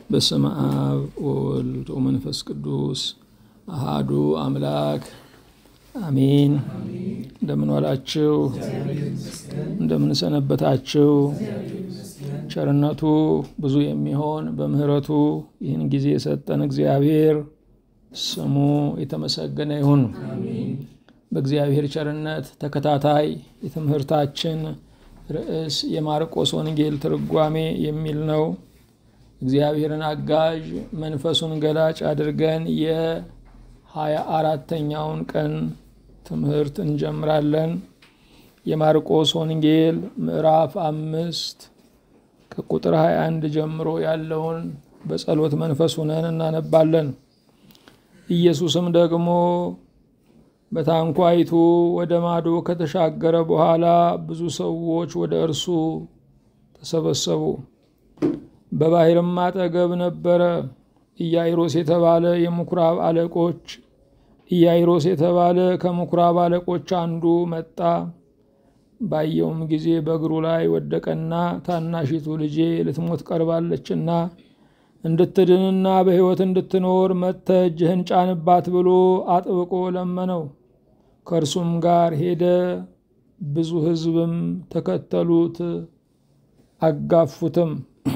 በስመ አብ ወወልድ ወመንፈስ ቅዱስ አሃዱ አምላክ አሜን። እንደምን ዋላችሁ? እንደምን ሰነበታችሁ? ቸርነቱ ብዙ የሚሆን በምሕረቱ ይህን ጊዜ የሰጠን እግዚአብሔር ስሙ የተመሰገነ ይሁን። በእግዚአብሔር ቸርነት ተከታታይ የትምህርታችን ርዕስ የማርቆስ ወንጌል ትርጓሜ የሚል ነው። እግዚአብሔርን አጋዥ መንፈሱን ገላጭ አድርገን የሀያ አራተኛውን ቀን ትምህርት እንጀምራለን። የማርቆስ ወንጌል ምዕራፍ አምስት ከቁጥር 21 ጀምሮ ያለውን በጸሎት መንፈስ ሆነን እናነባለን። ኢየሱስም ደግሞ በታንኳይቱ ወደ ማዶ ከተሻገረ በኋላ ብዙ ሰዎች ወደ እርሱ ተሰበሰቡ። በባሕርም አጠገብ ነበረ። ኢያኢሮስ የተባለ የምኩራብ አለቆች ኢያኢሮስ የተባለ ከምኩራብ አለቆች አንዱ መጣ። ባየውም ጊዜ በእግሩ ላይ ወደቀና ታናሺቱ ልጄ ልትሞት ቀርባለችና እንድትድንና በሕይወት እንድትኖር መጥተህ እጅህን ጫንባት ብሎ አጥብቆ ለመነው። ከእርሱም ጋር ሄደ። ብዙ ሕዝብም ተከተሉት፣ አጋፉትም።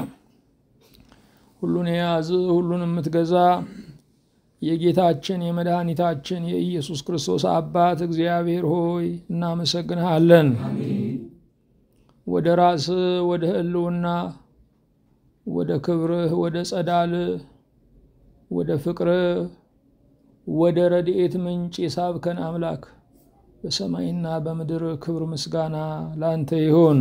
ሁሉን የያዝ ሁሉን የምትገዛ የጌታችን የመድኃኒታችን የኢየሱስ ክርስቶስ አባት እግዚአብሔር ሆይ እናመሰግንሃለን። ወደ ራስህ ወደ ሕልውና ወደ ክብርህ ወደ ጸዳልህ ወደ ፍቅርህ ወደ ረድኤት ምንጭ የሳብከን አምላክ በሰማይና በምድር ክብር ምስጋና ለአንተ ይሁን።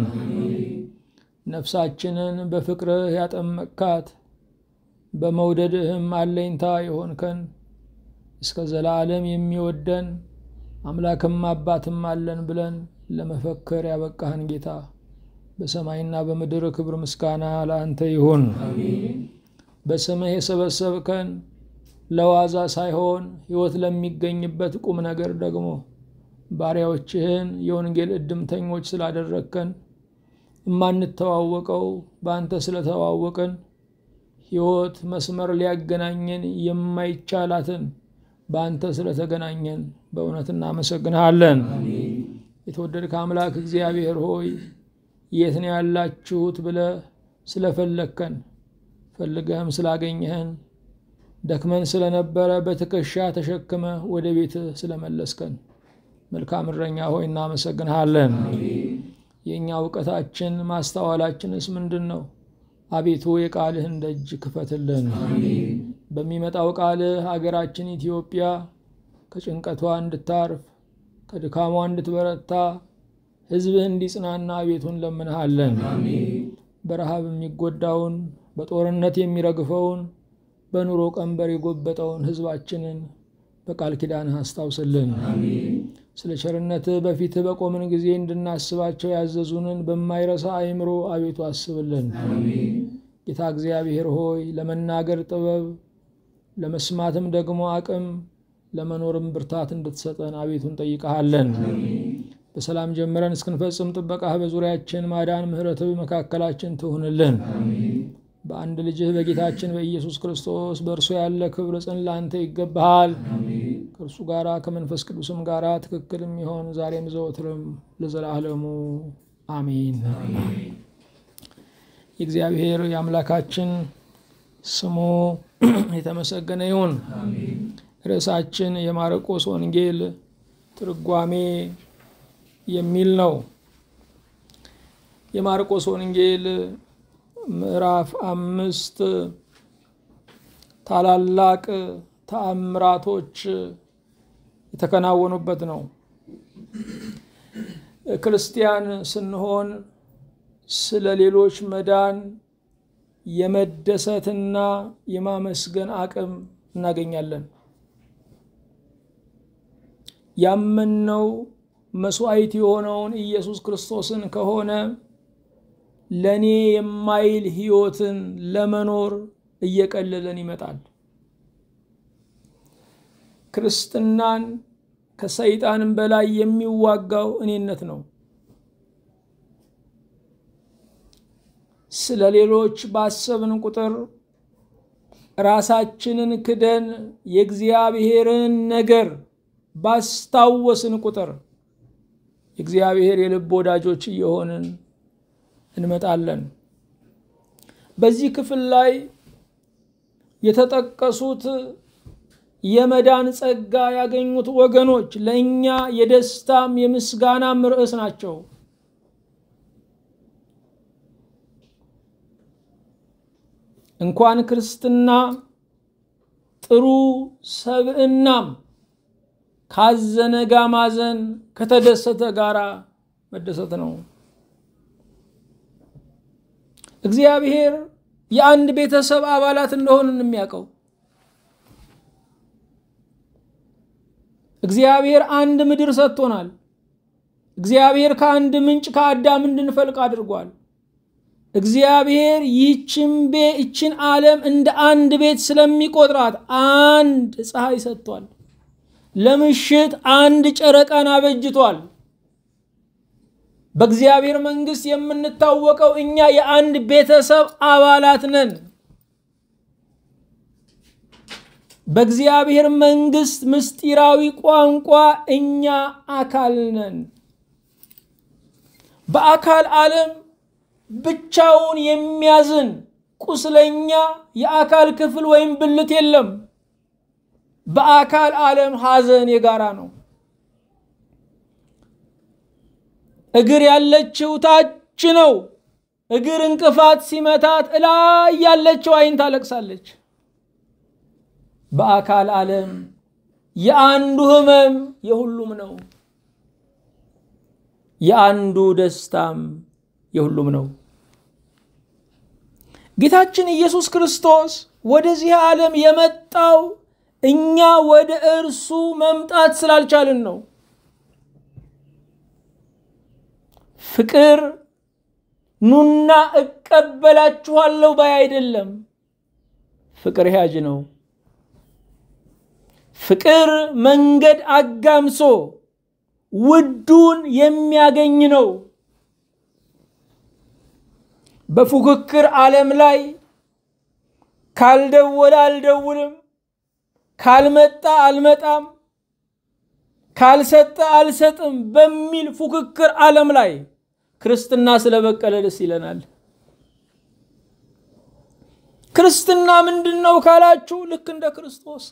ነፍሳችንን በፍቅርህ ያጠመቅካት በመውደድህም አለኝታ የሆንከን እስከ ዘላለም የሚወደን አምላክም አባትም አለን ብለን ለመፈከር ያበቃህን ጌታ በሰማይና በምድር ክብር ምስጋና ለአንተ ይሁን። በስምህ የሰበሰብከን ለዋዛ ሳይሆን ሕይወት ለሚገኝበት ቁም ነገር ደግሞ ባሪያዎችህን የወንጌል እድምተኞች ስላደረግከን የማንተዋወቀው በአንተ ስለተዋወቅን ሕይወት መስመር ሊያገናኘን የማይቻላትን በአንተ ስለተገናኘን በእውነት እናመሰግንሃለን። የተወደድከ አምላክ እግዚአብሔር ሆይ የት ነው ያላችሁት ብለህ ስለፈለግከን ፈልገህም ስላገኘህን ደክመን ስለነበረ በትከሻ ተሸክመ ወደ ቤትህ ስለመለስከን መልካም እረኛ ሆይ እናመሰግንሃለን። የእኛ እውቀታችን ማስተዋላችንስ ምንድን ነው? አቤቱ የቃልህን ደጅ ክፈትልን። በሚመጣው ቃልህ አገራችን ኢትዮጵያ ከጭንቀቷ እንድታርፍ ከድካሟ እንድትበረታ ሕዝብህ እንዲጽናና አቤቱን ለምንሃለን። በረሃብ የሚጎዳውን በጦርነት የሚረግፈውን በኑሮ ቀንበር የጎበጠውን ሕዝባችንን በቃል ኪዳንህ አስታውስልን። ስለ ቸርነትህ በፊትህ በቆምን ጊዜ እንድናስባቸው ያዘዙንን በማይረሳ አእምሮ አቤቱ አስብልን። ጌታ እግዚአብሔር ሆይ ለመናገር ጥበብ፣ ለመስማትም ደግሞ አቅም፣ ለመኖርም ብርታት እንድትሰጠን አቤቱ እንጠይቀሃለን። በሰላም ጀምረን እስክንፈጽም ጥበቃህ በዙሪያችን ማዳን፣ ምሕረትህ በመካከላችን ትሁንልን። በአንድ ልጅህ በጌታችን በኢየሱስ ክርስቶስ በእርሱ ያለ ክብር ጽን ለአንተ ይገባሃል። ከእርሱ ጋራ ከመንፈስ ቅዱስም ጋራ ትክክል የሚሆን ዛሬም ዘወትርም ለዘላለሙ አሜን። የእግዚአብሔር የአምላካችን ስሙ የተመሰገነ ይሁን። ርዕሳችን የማርቆስ ወንጌል ትርጓሜ የሚል ነው። የማርቆስ ወንጌል ምዕራፍ አምስት ታላላቅ ተአምራቶች የተከናወኑበት ነው። ክርስቲያን ስንሆን ስለ ሌሎች መዳን የመደሰትና የማመስገን አቅም እናገኛለን። ያመንነው መስዋዕት የሆነውን ኢየሱስ ክርስቶስን ከሆነ ለእኔ የማይል ሕይወትን ለመኖር እየቀለለን ይመጣል። ክርስትናን ከሰይጣንም በላይ የሚዋጋው እኔነት ነው። ስለ ሌሎች ባሰብን ቁጥር ራሳችንን ክደን የእግዚአብሔርን ነገር ባስታወስን ቁጥር የእግዚአብሔር የልብ ወዳጆች እየሆንን እንመጣለን። በዚህ ክፍል ላይ የተጠቀሱት የመዳን ጸጋ ያገኙት ወገኖች ለእኛ የደስታም የምስጋናም ርዕስ ናቸው። እንኳን ክርስትና ጥሩ ሰብዕናም ካዘነ ጋ ማዘን ከተደሰተ ጋራ መደሰት ነው። እግዚአብሔር የአንድ ቤተሰብ አባላት እንደሆንን የሚያውቀው እግዚአብሔር አንድ ምድር ሰጥቶናል። እግዚአብሔር ከአንድ ምንጭ ከአዳም እንድንፈልቅ አድርጓል። እግዚአብሔር ይህችን ቤ ይችን ዓለም እንደ አንድ ቤት ስለሚቆጥራት አንድ ፀሐይ ሰጥቷል። ለምሽት አንድ ጨረቃን አበጅቷል። በእግዚአብሔር መንግስት የምንታወቀው እኛ የአንድ ቤተሰብ አባላት ነን። በእግዚአብሔር መንግስት ምስጢራዊ ቋንቋ እኛ አካል ነን። በአካል ዓለም ብቻውን የሚያዝን ቁስለኛ የአካል ክፍል ወይም ብልት የለም። በአካል ዓለም ሐዘን የጋራ ነው። እግር ያለችው ታች ነው። እግር እንቅፋት ሲመታት እላይ ያለችው አይን ታለቅሳለች። በአካል ዓለም የአንዱ ህመም የሁሉም ነው። የአንዱ ደስታም የሁሉም ነው። ጌታችን ኢየሱስ ክርስቶስ ወደዚህ ዓለም የመጣው እኛ ወደ እርሱ መምጣት ስላልቻልን ነው። ፍቅር ኑና እቀበላችኋለሁ ባይ አይደለም። ፍቅር ያጅ ነው። ፍቅር መንገድ አጋምሶ ውዱን የሚያገኝ ነው። በፉክክር ዓለም ላይ ካልደወለ አልደውልም፣ ካልመጣ አልመጣም፣ ካልሰጠ አልሰጥም በሚል ፉክክር ዓለም ላይ ክርስትና ስለበቀለ ደስ ይለናል። ክርስትና ምንድን ነው ካላችሁ ልክ እንደ ክርስቶስ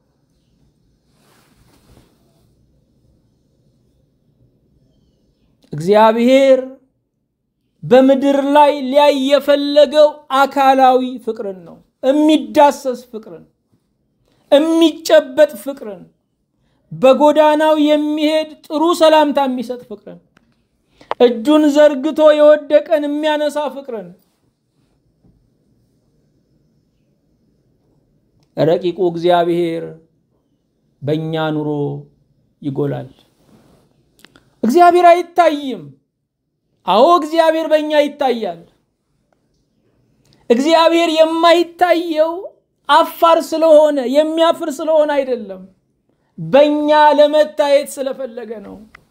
እግዚአብሔር በምድር ላይ ሊያይ የፈለገው አካላዊ ፍቅርን ነው። የሚዳሰስ ፍቅርን፣ የሚጨበጥ ፍቅርን፣ በጎዳናው የሚሄድ ጥሩ ሰላምታ የሚሰጥ ፍቅርን፣ እጁን ዘርግቶ የወደቀን የሚያነሳ ፍቅርን፣ ረቂቁ እግዚአብሔር በእኛ ኑሮ ይጎላል። እግዚአብሔር አይታይም። አዎ እግዚአብሔር በእኛ ይታያል። እግዚአብሔር የማይታየው አፋር ስለሆነ የሚያፍር ስለሆነ አይደለም፣ በእኛ ለመታየት ስለፈለገ ነው።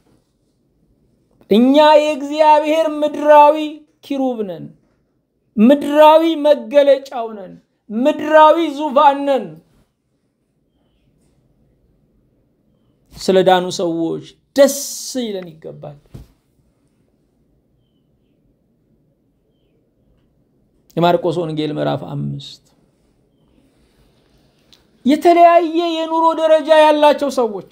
እኛ የእግዚአብሔር ምድራዊ ኪሩብ ነን፣ ምድራዊ መገለጫው ነን፣ ምድራዊ ዙፋን ነን። ስለ ዳኑ ሰዎች ደስ ይለን ይገባል። የማርቆስ ወንጌል ምዕራፍ አምስት የተለያየ የኑሮ ደረጃ ያላቸው ሰዎች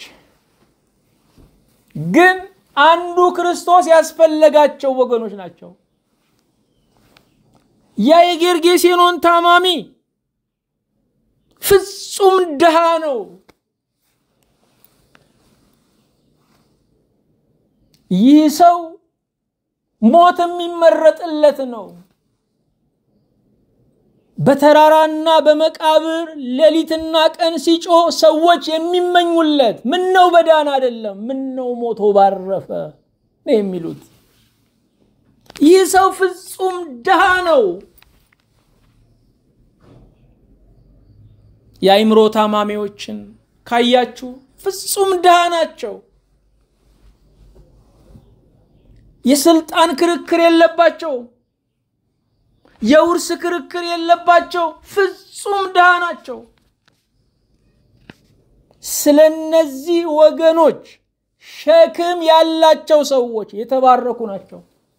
ግን አንዱ ክርስቶስ ያስፈለጋቸው ወገኖች ናቸው። ያ የጌርጌሴኖን ታማሚ ፍጹም ድሃ ነው። ይህ ሰው ሞት የሚመረጥለት ነው። በተራራና በመቃብር ሌሊትና ቀን ሲጮህ ሰዎች የሚመኙለት ምን ነው በዳን አይደለም፣ ምን ነው ሞቶ ባረፈ ነው የሚሉት። ይህ ሰው ፍጹም ድሃ ነው። የአይምሮ ታማሚዎችን ካያችሁ ፍጹም ድሃ ናቸው። የስልጣን ክርክር የለባቸው። የውርስ ክርክር የለባቸው፣ ፍጹም ድሃ ናቸው። ስለነዚህ ወገኖች ሸክም ያላቸው ሰዎች የተባረኩ ናቸው።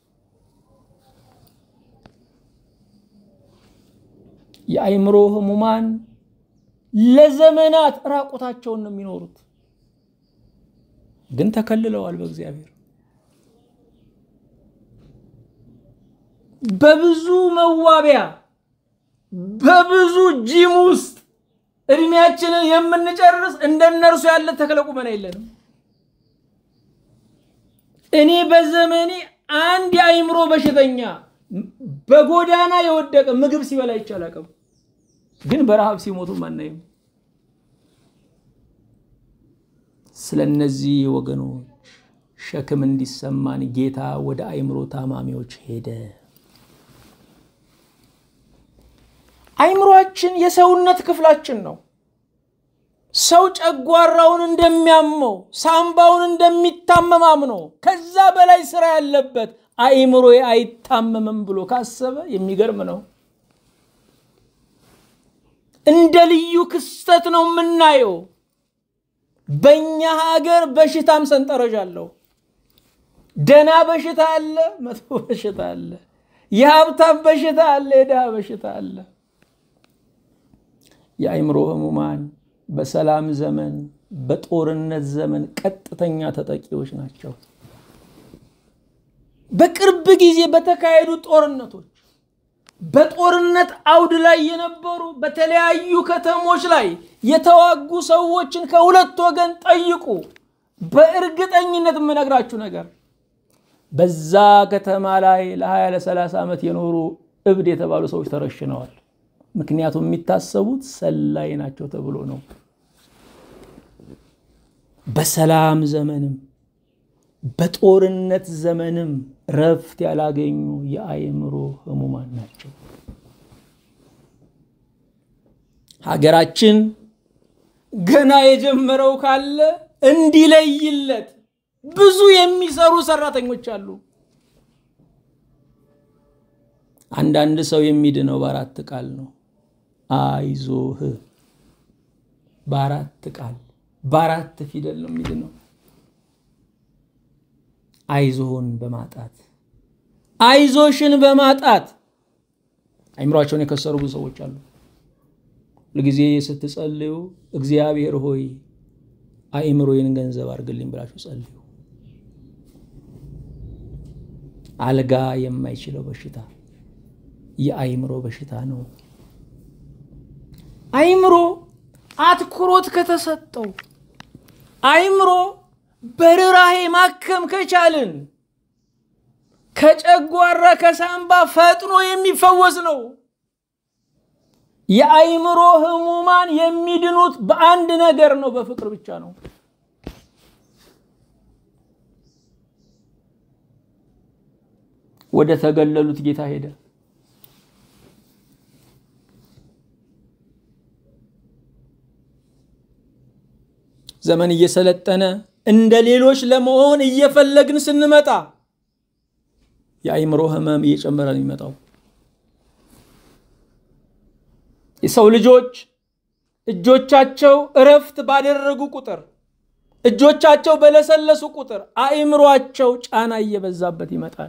የአእምሮ ህሙማን ለዘመናት ራቁታቸውን ነው የሚኖሩት፣ ግን ተከልለዋል በእግዚአብሔር። በብዙ መዋቢያ በብዙ ጂም ውስጥ እድሜያችንን የምንጨርስ እንደነርሱ ያለ ተክለ ቁመና የለንም። እኔ በዘመኔ አንድ የአእምሮ በሽተኛ በጎዳና የወደቀ ምግብ ሲበላ አይቻላቅም፣ ግን በረሃብ ሲሞቱም አናይም። ስለ እነዚህ ወገኖች ሸክም እንዲሰማን ጌታ ወደ አእምሮ ታማሚዎች ሄደ። አእምሯችን የሰውነት ክፍላችን ነው። ሰው ጨጓራውን እንደሚያመው ሳምባውን እንደሚታመም አምኖ ከዛ በላይ ስራ ያለበት አእምሮ አይታመምም ብሎ ካሰበ የሚገርም ነው። እንደ ልዩ ክስተት ነው የምናየው። በእኛ ሀገር በሽታም ሰንጠረዥ አለው። ደና በሽታ አለ፣ መጥፎ በሽታ አለ። የሀብታም በሽታ አለ፣ የድሃ በሽታ አለ። የአእምሮ ህሙማን በሰላም ዘመን በጦርነት ዘመን ቀጥተኛ ተጠቂዎች ናቸው። በቅርብ ጊዜ በተካሄዱ ጦርነቶች በጦርነት አውድ ላይ የነበሩ በተለያዩ ከተሞች ላይ የተዋጉ ሰዎችን ከሁለት ወገን ጠይቁ። በእርግጠኝነት የምነግራችሁ ነገር በዛ ከተማ ላይ ለ20 ለ30 ዓመት የኖሩ እብድ የተባሉ ሰዎች ተረሽነዋል። ምክንያቱም የሚታሰቡት ሰላይ ናቸው ተብሎ ነው። በሰላም ዘመንም በጦርነት ዘመንም ረፍት ያላገኙ የአእምሮ ህሙማን ናቸው። ሀገራችን ገና የጀመረው ካለ እንዲለይለት ብዙ የሚሰሩ ሰራተኞች አሉ። አንዳንድ ሰው የሚድነው በአራት ቃል ነው። አይዞህ በአራት ቃል በአራት ፊደል ነው የሚድነው። አይዞህን በማጣት አይዞሽን በማጣት አይምሯቸውን የከሰሩ ብዙ ሰዎች አሉ። ሁልጊዜ ስትጸልዩ እግዚአብሔር ሆይ አእምሮዬን ገንዘብ አድርግልኝ ብላችሁ ጸልዩ። አልጋ የማይችለው በሽታ የአእምሮ በሽታ ነው። አእምሮ አትኩሮት ከተሰጠው አእምሮ በርራሄ ማከም ከቻልን ከጨጓራ ከሳምባ ፈጥኖ የሚፈወስ ነው። የአእምሮ ህሙማን የሚድኑት በአንድ ነገር ነው፣ በፍቅር ብቻ ነው። ወደ ተገለሉት ጌታ ሄደ። ዘመን እየሰለጠነ እንደ ሌሎች ለመሆን እየፈለግን ስንመጣ የአእምሮ ህመም እየጨመረ ነው የሚመጣው። የሰው ልጆች እጆቻቸው እረፍት ባደረጉ ቁጥር፣ እጆቻቸው በለሰለሱ ቁጥር አእምሯቸው ጫና እየበዛበት ይመጣል።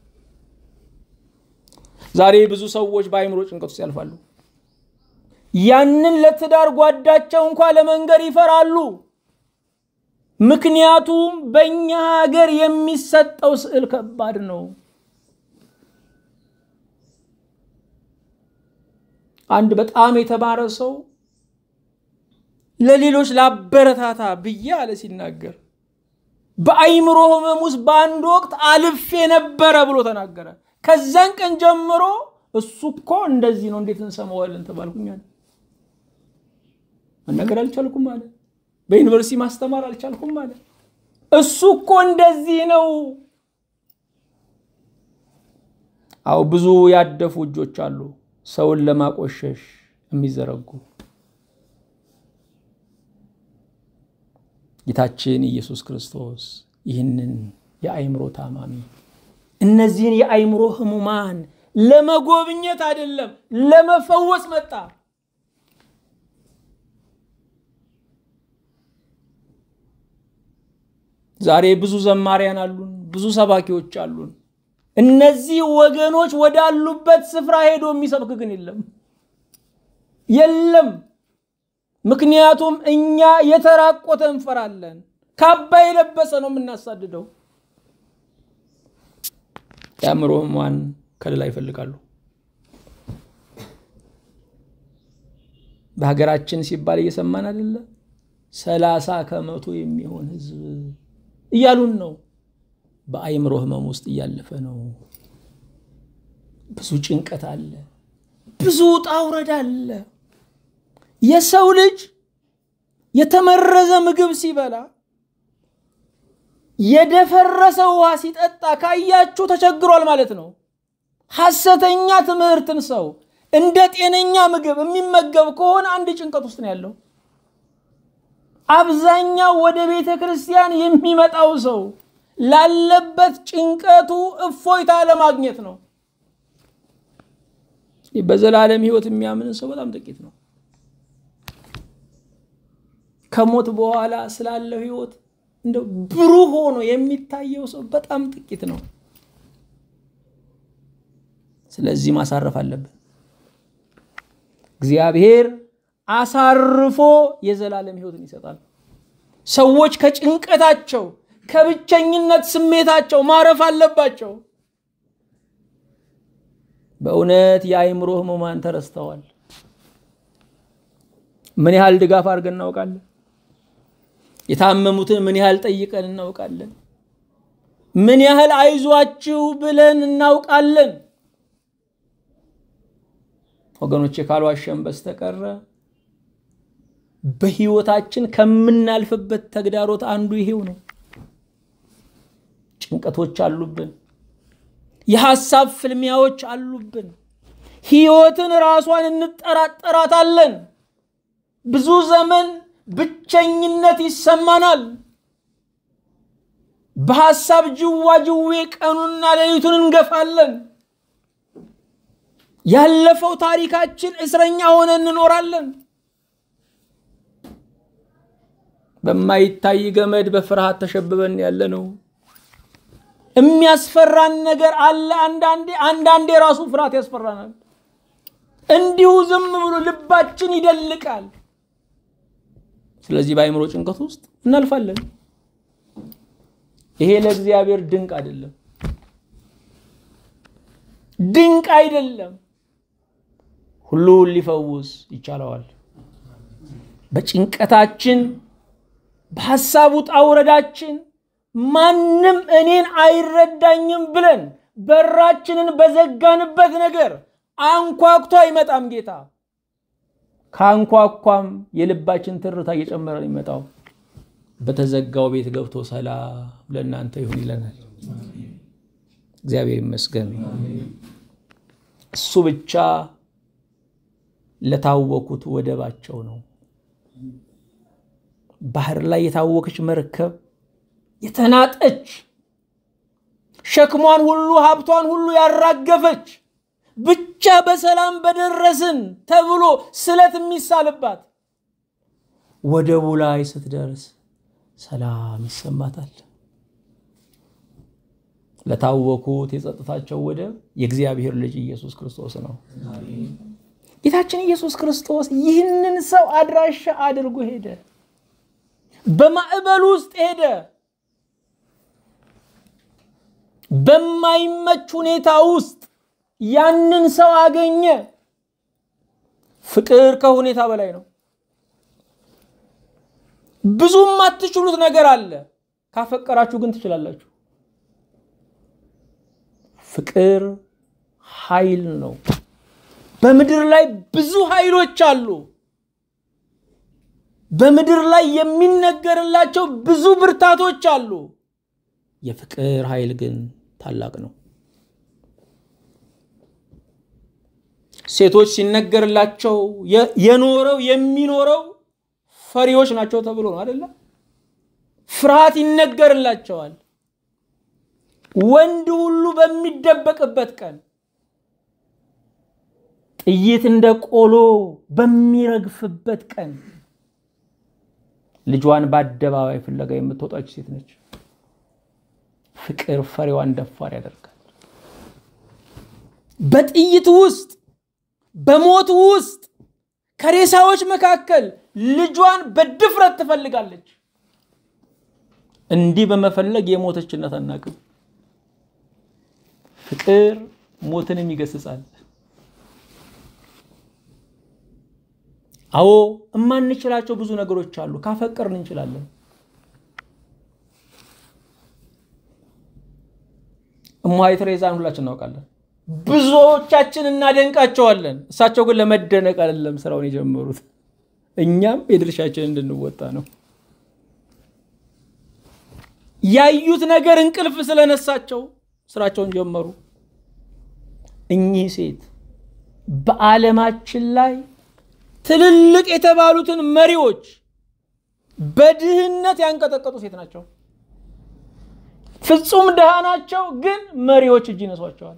ዛሬ ብዙ ሰዎች በአእምሮ ጭንቀት ውስጥ ያልፋሉ። ያንን ለትዳር ጓዳቸው እንኳ ለመንገር ይፈራሉ። ምክንያቱም በእኛ ሀገር የሚሰጠው ስዕል ከባድ ነው። አንድ በጣም የተማረ ሰው ለሌሎች ላበረታታ ብዬ አለ ሲናገር በአእምሮ ህመም ውስጥ በአንድ ወቅት አልፌ ነበረ ብሎ ተናገረ። ከዛን ቀን ጀምሮ እሱ እኮ እንደዚህ ነው እንዴት እንሰማዋለን ተባልኩኛል። መናገር አልቻልኩም አለ። በዩኒቨርሲቲ ማስተማር አልቻልኩም አለ። እሱ እኮ እንደዚህ ነው። አዎ ብዙ ያደፉ እጆች አሉ ሰውን ለማቆሸሽ የሚዘረጉ። ጌታችን ኢየሱስ ክርስቶስ ይህንን የአእምሮ ታማሚ እነዚህን የአእምሮ ህሙማን ለመጎብኘት አይደለም፣ ለመፈወስ መጣ። ዛሬ ብዙ ዘማሪያን አሉን፣ ብዙ ሰባኪዎች አሉን። እነዚህ ወገኖች ወዳሉበት ስፍራ ሄዶ የሚሰብክ ግን የለም የለም። ምክንያቱም እኛ የተራቆተ እንፈራለን። ካባ የለበሰ ነው የምናሳድደው። የአእምሮ ሕሙማን ከለላ ይፈልጋሉ። በሀገራችን ሲባል እየሰማን አይደለ? ሰላሳ ከመቶ የሚሆን ህዝብ እያሉን ነው። በአእምሮ ህመም ውስጥ እያለፈ ነው። ብዙ ጭንቀት አለ፣ ብዙ ውጣ ውረድ አለ። የሰው ልጅ የተመረዘ ምግብ ሲበላ የደፈረሰ ውሃ ሲጠጣ ካያችሁ ተቸግሯል ማለት ነው። ሐሰተኛ ትምህርትን ሰው እንደ ጤነኛ ምግብ የሚመገብ ከሆነ አንድ ጭንቀት ውስጥ ነው ያለው። አብዛኛው ወደ ቤተ ክርስቲያን የሚመጣው ሰው ላለበት ጭንቀቱ እፎይታ ለማግኘት ነው። በዘላለም ህይወት የሚያምን ሰው በጣም ጥቂት ነው። ከሞት በኋላ ስላለው ህይወት እንደው ብሩህ ሆኖ የሚታየው ሰው በጣም ጥቂት ነው። ስለዚህ ማሳረፍ አለብን። እግዚአብሔር አሳርፎ የዘላለም ህይወትን ይሰጣል። ሰዎች ከጭንቀታቸው ከብቸኝነት ስሜታቸው ማረፍ አለባቸው። በእውነት የአእምሮ ህሙማን ተረስተዋል። ምን ያህል ድጋፍ አድርገን እናውቃለን? የታመሙትን ምን ያህል ጠይቀን እናውቃለን? ምን ያህል አይዟችሁ ብለን እናውቃለን? ወገኖቼ ካልዋሸን በስተቀረ በህይወታችን ከምናልፍበት ተግዳሮት አንዱ ይሄው ነው። ጭንቀቶች አሉብን። የሐሳብ ፍልሚያዎች አሉብን። ህይወትን ራሷን እንጠራጠራታለን። ብዙ ዘመን ብቸኝነት ይሰማናል። በሐሳብ ጅዋጅዌ ቀኑና ሌሊቱን እንገፋለን። ያለፈው ታሪካችን እስረኛ ሆነ እንኖራለን። በማይታይ ገመድ በፍርሃት ተሸብበን ያለ ነው። የሚያስፈራን ነገር አለ። አንዳንዴ አንዳንዴ ራሱ ፍርሃት ያስፈራናል። እንዲሁ ዝም ብሎ ልባችን ይደልቃል። ስለዚህ በአእምሮ ጭንቀት ውስጥ እናልፋለን። ይሄ ለእግዚአብሔር ድንቅ አይደለም፣ ድንቅ አይደለም። ሁሉን ሊፈውስ ይቻለዋል። በጭንቀታችን በሐሳብ ውጣ ውረዳችን ማንም እኔን አይረዳኝም ብለን በራችንን በዘጋንበት ነገር አንኳኩቶ አይመጣም ጌታ። ከአንኳኳም የልባችን ትርታ እየጨመረ ነው የሚመጣው። በተዘጋው ቤት ገብቶ ሰላም ለእናንተ ይሁን ይለናል። እግዚአብሔር ይመስገን። እሱ ብቻ ለታወኩት ወደባቸው ነው። ባህር ላይ የታወከች መርከብ የተናጠች ሸክሟን ሁሉ ሀብቷን ሁሉ ያራገፈች ብቻ በሰላም በደረስን ተብሎ ስለት የሚሳልባት ወደቡ ላይ ስትደርስ ሰላም ይሰማታል። ለታወኩት የጸጥታቸው ወደብ የእግዚአብሔር ልጅ ኢየሱስ ክርስቶስ ነው። ጌታችን ኢየሱስ ክርስቶስ ይህንን ሰው አድራሻ አድርጎ ሄደ። በማዕበል ውስጥ ሄደ። በማይመች ሁኔታ ውስጥ ያንን ሰው አገኘ። ፍቅር ከሁኔታ በላይ ነው። ብዙም አትችሉት ነገር አለ። ካፈቀራችሁ ግን ትችላላችሁ። ፍቅር ኃይል ነው። በምድር ላይ ብዙ ኃይሎች አሉ። በምድር ላይ የሚነገርላቸው ብዙ ብርታቶች አሉ። የፍቅር ኃይል ግን ታላቅ ነው። ሴቶች ሲነገርላቸው የኖረው የሚኖረው ፈሪዎች ናቸው ተብሎ ነው አይደለ? ፍርሃት ይነገርላቸዋል። ወንድ ሁሉ በሚደበቅበት ቀን ጥይት እንደ ቆሎ በሚረግፍበት ቀን ልጇን በአደባባይ ፍለጋ የምትወጣች ሴት ነች። ፍቅር ፈሪዋን ደፋር ያደርጋል። በጥይት ውስጥ በሞት ውስጥ ከሬሳዎች መካከል ልጇን በድፍረት ትፈልጋለች። እንዲህ በመፈለግ የሞተችነት አናቅም። ፍቅር ሞትንም ይገስጻል። አዎ እማንችላቸው ብዙ ነገሮች አሉ። ካፈቀርን እንችላለን። እማሆይ ቴሬዛን ሁላችን እናውቃለን። ብዙዎቻችን እናደንቃቸዋለን። እሳቸው ግን ለመደነቅ አይደለም ስራውን የጀመሩት፣ እኛም የድርሻችን እንድንወጣ ነው። ያዩት ነገር እንቅልፍ ስለነሳቸው ስራቸውን ጀመሩ። እኚህ ሴት በዓለማችን ላይ ትልልቅ የተባሉትን መሪዎች በድህነት ያንቀጠቀጡ ሴት ናቸው። ፍጹም ድሃ ናቸው፣ ግን መሪዎች እጅ ይነሷቸዋል።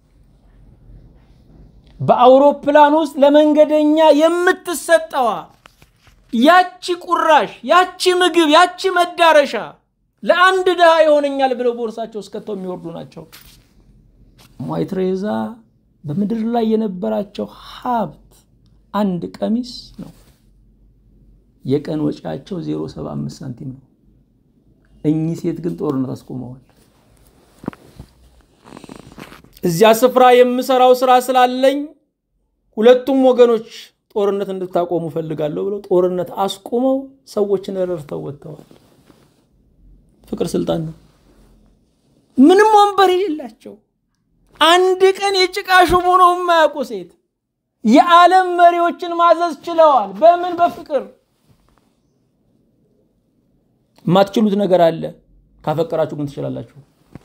በአውሮፕላን ውስጥ ለመንገደኛ የምትሰጠዋ ያቺ ቁራሽ፣ ያቺ ምግብ፣ ያቺ መዳረሻ ለአንድ ድሃ ይሆነኛል ብለው ቦርሳቸው እስከተው የሚወርዱ ናቸው። እማሆይ ቴሬዛ በምድር ላይ የነበራቸው ሀብት አንድ ቀሚስ ነው። የቀን ወጪያቸው 0.75 ሳንቲም ነው። እኚህ ሴት ግን ጦርነት አስቆመዋል። እዚያ ስፍራ የምሰራው ስራ ስላለኝ ሁለቱም ወገኖች ጦርነት እንድታቆሙ ፈልጋለሁ ብለው ጦርነት አስቁመው ሰዎችን ረድተው ወጥተዋል። ፍቅር ስልጣን ነው። ምንም ወንበር የሌላቸው አንድ ቀን የጭቃ ሹም ሆነው የማያውቁ ሴት የዓለም መሪዎችን ማዘዝ ችለዋል። በምን? በፍቅር። የማትችሉት ነገር አለ፣ ካፈቀራችሁ ግን ትችላላችሁ።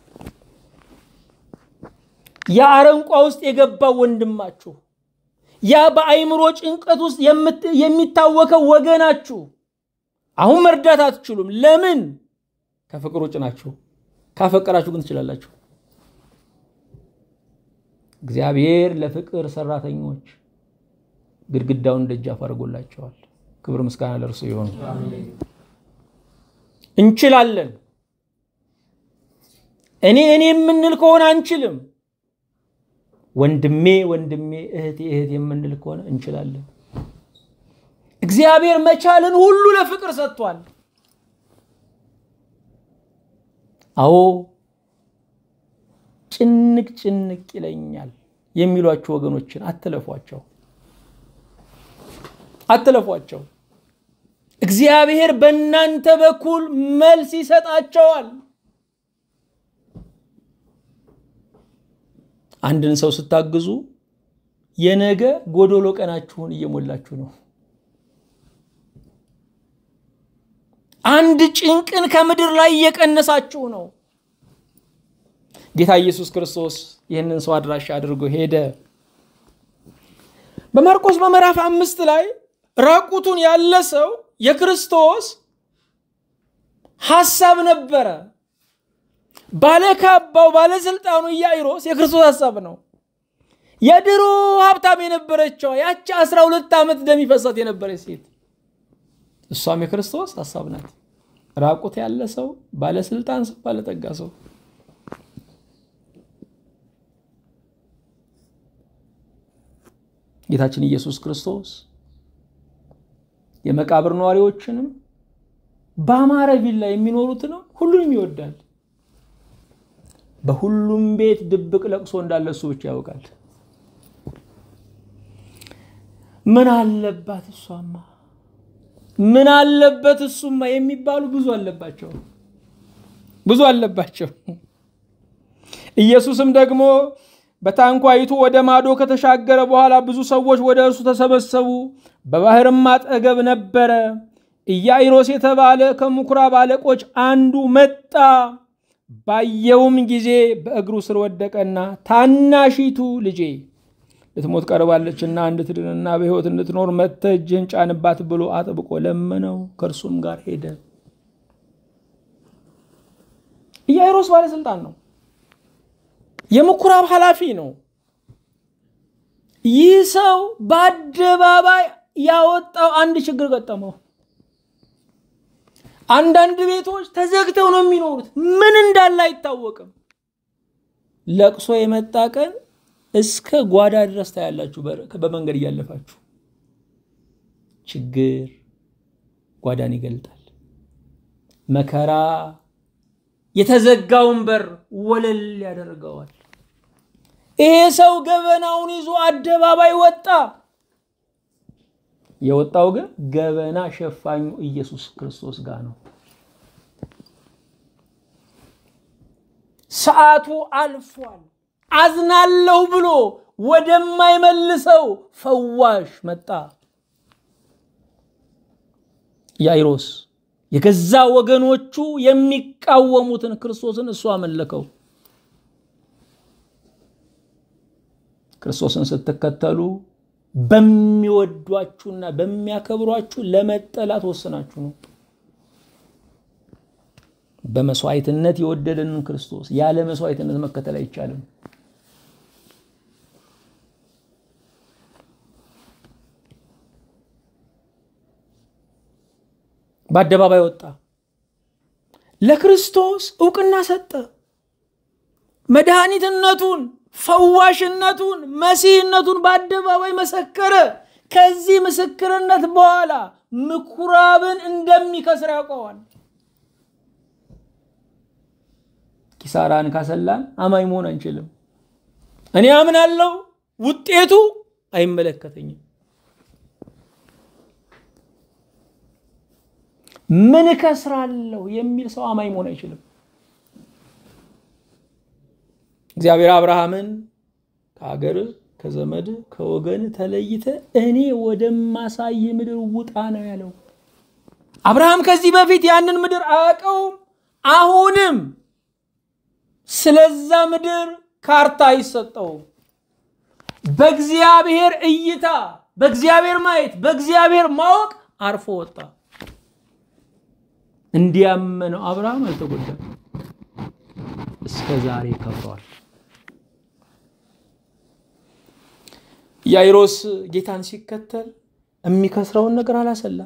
ያ አረንቋ ውስጥ የገባው ወንድማችሁ፣ ያ በአይምሮ ጭንቀት ውስጥ የሚታወከው ወገናችሁ አሁን መርዳት አትችሉም። ለምን? ከፍቅር ውጭ ናችሁ። ካፈቀራችሁ ግን ትችላላችሁ። እግዚአብሔር ለፍቅር ሰራተኞች ግድግዳውን ደጃፍ አድርጎላቸዋል። ክብር ምስጋና ለእርሱ ይሆን። እንችላለን። እኔ እኔ የምንል ከሆነ አንችልም። ወንድሜ ወንድሜ፣ እህቴ እህት የምንል ከሆነ እንችላለን። እግዚአብሔር መቻልን ሁሉ ለፍቅር ሰጥቷል። አዎ ጭንቅ ጭንቅ ይለኛል የሚሏቸው ወገኖችን አትለፏቸው፣ አትለፏቸው። እግዚአብሔር በእናንተ በኩል መልስ ይሰጣቸዋል። አንድን ሰው ስታግዙ የነገ ጎዶሎ ቀናችሁን እየሞላችሁ ነው። አንድ ጭንቅን ከምድር ላይ እየቀነሳችሁ ነው። ጌታ ኢየሱስ ክርስቶስ ይህንን ሰው አድራሻ አድርጎ ሄደ። በማርቆስ በምዕራፍ አምስት ላይ ራቁቱን ያለ ሰው የክርስቶስ ሐሳብ ነበረ። ባለካባው ባለስልጣኑ ኢያኢሮስ የክርስቶስ ሐሳብ ነው። የድሮ ሀብታም የነበረችው ያቺ አስራ ሁለት ዓመት ደም ይፈሳት የነበረች ሴት እሷም የክርስቶስ ሐሳብ ናት። ራቁት ያለ ሰው፣ ባለስልጣን ሰው፣ ባለጠጋ ሰው ጌታችን ኢየሱስ ክርስቶስ የመቃብር ነዋሪዎችንም በአማረ ቪላ የሚኖሩትንም ሁሉንም ይወዳል። በሁሉም ቤት ድብቅ ለቅሶ እንዳለ እሱ ብቻ ያውቃል። ምን አለባት እሷማ፣ ምን አለበት እሱማ የሚባሉ ብዙ አለባቸው፣ ብዙ አለባቸው። ኢየሱስም ደግሞ በታንኳይቱ ወደ ማዶ ከተሻገረ በኋላ ብዙ ሰዎች ወደ እርሱ ተሰበሰቡ። በባህርም አጠገብ ነበረ። ኢያኢሮስ የተባለ ከምኩራብ አለቆች አንዱ መጣ። ባየውም ጊዜ በእግሩ ስር ወደቀና ታናሺቱ ልጄ ልትሞት ቀርባለችና እንድትድንና በሕይወት እንድትኖር መጥተህ እጅህን ጫንባት ብሎ አጥብቆ ለመነው። ከእርሱም ጋር ሄደ። ኢያኢሮስ ባለስልጣን ነው። የምኩራብ ኃላፊ ነው። ይህ ሰው በአደባባይ ያወጣው አንድ ችግር ገጠመው። አንዳንድ ቤቶች ተዘግተው ነው የሚኖሩት። ምን እንዳለ አይታወቅም። ለቅሶ የመጣ ቀን እስከ ጓዳ ድረስ ታያላችሁ። በመንገድ እያለፋችሁ ችግር ጓዳን ይገልጣል። መከራ የተዘጋውን በር ወለል ያደርገዋል። ይሄ ሰው ገበናውን ይዞ አደባባይ ወጣ። የወጣው ግን ገበና ሸፋኙ ኢየሱስ ክርስቶስ ጋር ነው። ሰዓቱ አልፏል። አዝናለሁ ብሎ ወደማይመልሰው ፈዋሽ መጣ። ያይሮስ የገዛ ወገኖቹ የሚቃወሙትን ክርስቶስን እሱ አመለከው። ክርስቶስን ስትከተሉ በሚወዷችሁና በሚያከብሯችሁ ለመጠላት ወስናችሁ ነው። በመስዋዕትነት የወደደንን ክርስቶስ ያለ መስዋዕትነት መከተል አይቻልም። በአደባባይ ወጣ። ለክርስቶስ እውቅና ሰጠ። መድኃኒትነቱን፣ ፈዋሽነቱን፣ መሲህነቱን በአደባባይ መሰከረ። ከዚህ ምስክርነት በኋላ ምኩራብን እንደሚከስር ያውቀዋል። ኪሳራን ካሰላን አማኝ መሆን አንችልም። እኔ አምናለሁ፣ ውጤቱ አይመለከተኝም። ምን እከስራለሁ የሚል ሰው አማኝ መሆን አይችልም። እግዚአብሔር አብርሃምን ከሀገር ከዘመድ ከወገን ተለይተ እኔ ወደማሳይ ምድር ውጣ ነው ያለው። አብርሃም ከዚህ በፊት ያንን ምድር አያውቀውም። አሁንም ስለዛ ምድር ካርታ አይሰጠውም። በእግዚአብሔር እይታ፣ በእግዚአብሔር ማየት፣ በእግዚአብሔር ማወቅ አርፎ ወጣ። እንዲያመነው አብርሃም አልተጎዳም፣ እስከ ዛሬ ከብሯል። ያይሮስ ጌታን ሲከተል የሚከስረውን ነገር አላሰላም።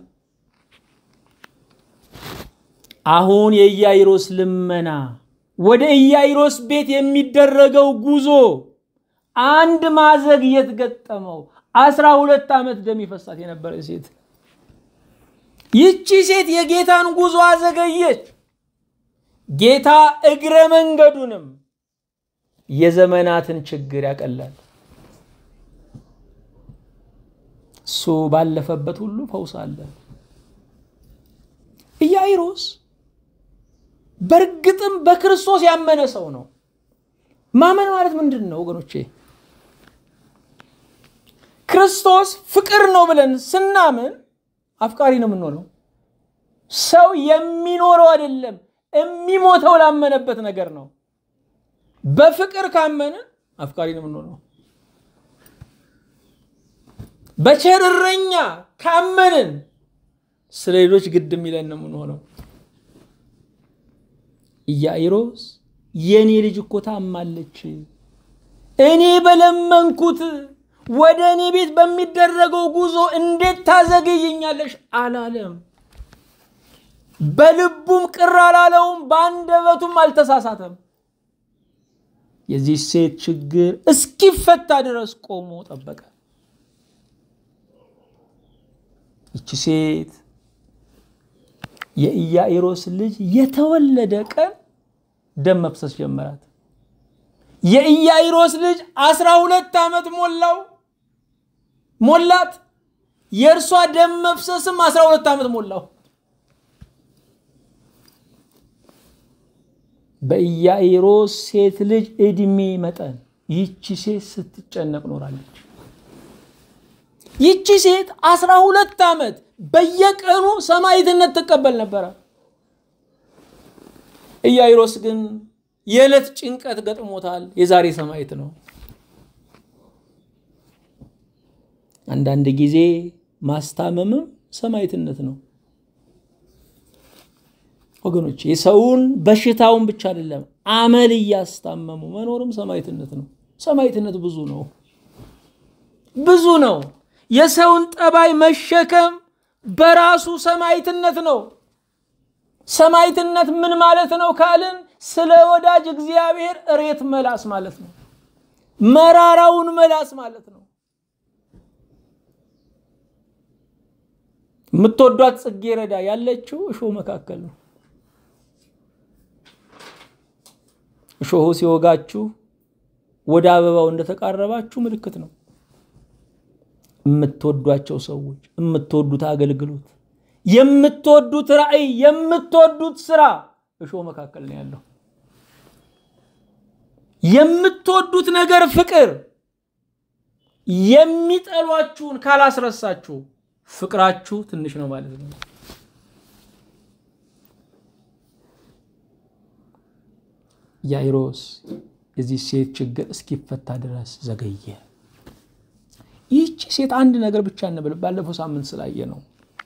አሁን የኢያይሮስ ልመና ወደ ኢያይሮስ ቤት የሚደረገው ጉዞ አንድ ማዘግየት ገጠመው። አስራ ሁለት ዓመት ደም ይፈሳት የነበረ ሴት ይቺ ሴት የጌታን ጉዞ አዘገየች። ጌታ እግረ መንገዱንም የዘመናትን ችግር ያቀላል። እሱ ባለፈበት ሁሉ ፈውስ አለ። ኢያይሮስ በእርግጥም በክርስቶስ ያመነ ሰው ነው። ማመን ማለት ምንድን ነው ወገኖቼ? ክርስቶስ ፍቅር ነው ብለን ስናምን አፍቃሪ ነው የምንሆነው። ሰው የሚኖረው አይደለም የሚሞተው ላመነበት ነገር ነው። በፍቅር ካመንን አፍቃሪ ነው የምንሆነው። በቸርረኛ ካመንን ስለ ሌሎች ግድ የሚለን ነው የምንሆነው። ኢያኢሮስ የእኔ ልጅ እኮ ታማለች፣ እኔ በለመንኩት ወደ እኔ ቤት በሚደረገው ጉዞ እንዴት ታዘገይኛለሽ አላለም። በልቡም ቅር አላለውም፣ በአንደበቱም አልተሳሳተም። የዚህ ሴት ችግር እስኪፈታ ድረስ ቆሞ ጠበቀ። ይቺ ሴት የኢያኢሮስ ልጅ የተወለደ ቀን ደም መፍሰስ ጀመራት። የኢያኢሮስ ልጅ አስራ ሁለት ዓመት ሞላው ሞላት። የእርሷ ደም መፍሰስም አስራ ሁለት ዓመት ሞላው። በኢያኢሮስ ሴት ልጅ ዕድሜ መጠን ይቺ ሴት ስትጨነቅ ኖራለች። ይቺ ሴት አስራ ሁለት ዓመት በየቀኑ ሰማዕትነት ትቀበል ነበረ። ኢያኢሮስ ግን የዕለት ጭንቀት ገጥሞታል። የዛሬ ሰማዕት ነው። አንዳንድ ጊዜ ማስታመምም ሰማዕትነት ነው ወገኖች። የሰውን በሽታውን ብቻ አይደለም አመል እያስታመሙ መኖርም ሰማዕትነት ነው። ሰማዕትነት ብዙ ነው። ብዙ ነው። የሰውን ጠባይ መሸከም በራሱ ሰማዕትነት ነው። ሰማዕትነት ምን ማለት ነው ካልን ስለ ወዳጅ እግዚአብሔር እሬት መላስ ማለት ነው። መራራውን መላስ ማለት ነው። የምትወዷት ጽጌረዳ ያለችው እሾህ መካከል ነው። እሾሁ ሲወጋችሁ ወደ አበባው እንደተቃረባችሁ ምልክት ነው። የምትወዷቸው ሰዎች፣ የምትወዱት አገልግሎት፣ የምትወዱት ራዕይ፣ የምትወዱት ስራ እሾህ መካከል ነው ያለው። የምትወዱት ነገር ፍቅር የሚጠሏችሁን ካላስረሳችሁ ፍቅራችሁ ትንሽ ነው ማለት ነው። ያይሮስ የዚህ ሴት ችግር እስኪፈታ ድረስ ዘገየ። ይህቺ ሴት አንድ ነገር ብቻ እንበል፣ ባለፈው ሳምንት ስላየ ነው።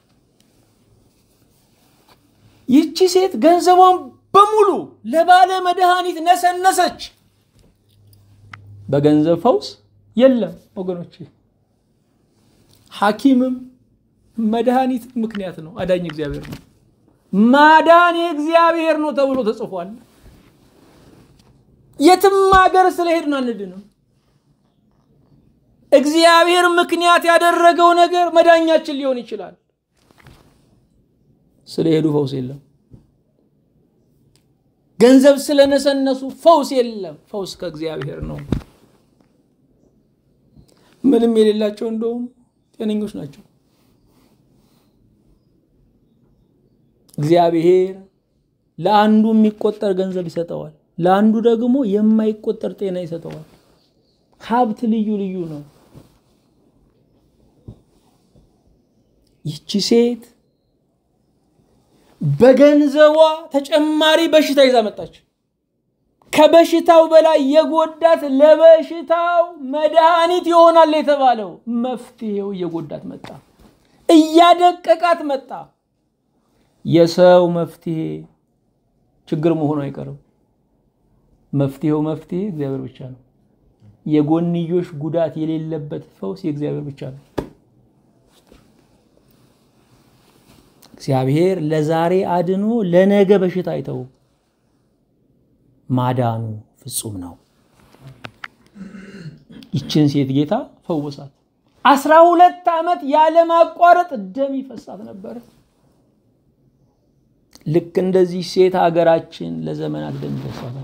ይህቺ ሴት ገንዘቧን በሙሉ ለባለ መድኃኒት ነሰነሰች። በገንዘብ ፈውስ የለም ወገኖች። ሐኪምም መድኃኒት ምክንያት ነው። አዳኝ እግዚአብሔር ነው። ማዳን የእግዚአብሔር ነው ተብሎ ተጽፏል። የትም ሀገር ስለሄድን አንድንም። እግዚአብሔር ምክንያት ያደረገው ነገር መዳኛችን ሊሆን ይችላል። ስለሄዱ ፈውስ የለም። ገንዘብ ስለነሰነሱ ፈውስ የለም። ፈውስ ከእግዚአብሔር ነው። ምንም የሌላቸው እንደውም ጤነኞች ናቸው። እግዚአብሔር ለአንዱ የሚቆጠር ገንዘብ ይሰጠዋል፣ ለአንዱ ደግሞ የማይቆጠር ጤና ይሰጠዋል። ሀብት ልዩ ልዩ ነው። ይቺ ሴት በገንዘቧ ተጨማሪ በሽታ ይዛ መጣች። ከበሽታው በላይ የጎዳት ለበሽታው መድኃኒት ይሆናል የተባለው መፍትሄው እየጎዳት መጣ፣ እያደቀቃት መጣ። የሰው መፍትሄ ችግር መሆኑ አይቀርም። መፍትሄው መፍትሄ እግዚአብሔር ብቻ ነው። የጎንዮሽ ጉዳት የሌለበት ፈውስ የእግዚአብሔር ብቻ ነው። እግዚአብሔር ለዛሬ አድኖ ለነገ በሽታ አይተው ማዳኑ ፍጹም ነው። ይችን ሴት ጌታ ፈወሳት። አስራ ሁለት ዓመት ያለማቋረጥ ደም ይፈሳት ነበር። ልክ እንደዚህ ሴት ሀገራችን ለዘመናት ደም ይፈሳታል።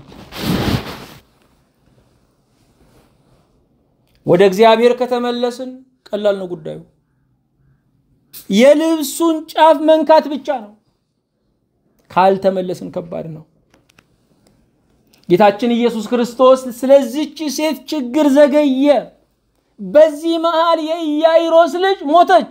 ወደ እግዚአብሔር ከተመለስን ቀላል ነው ጉዳዩ። የልብሱን ጫፍ መንካት ብቻ ነው። ካልተመለስን ከባድ ነው። ጌታችን ኢየሱስ ክርስቶስ ስለዚች ሴት ችግር ዘገየ። በዚህ መሃል የኢያይሮስ ልጅ ሞተች።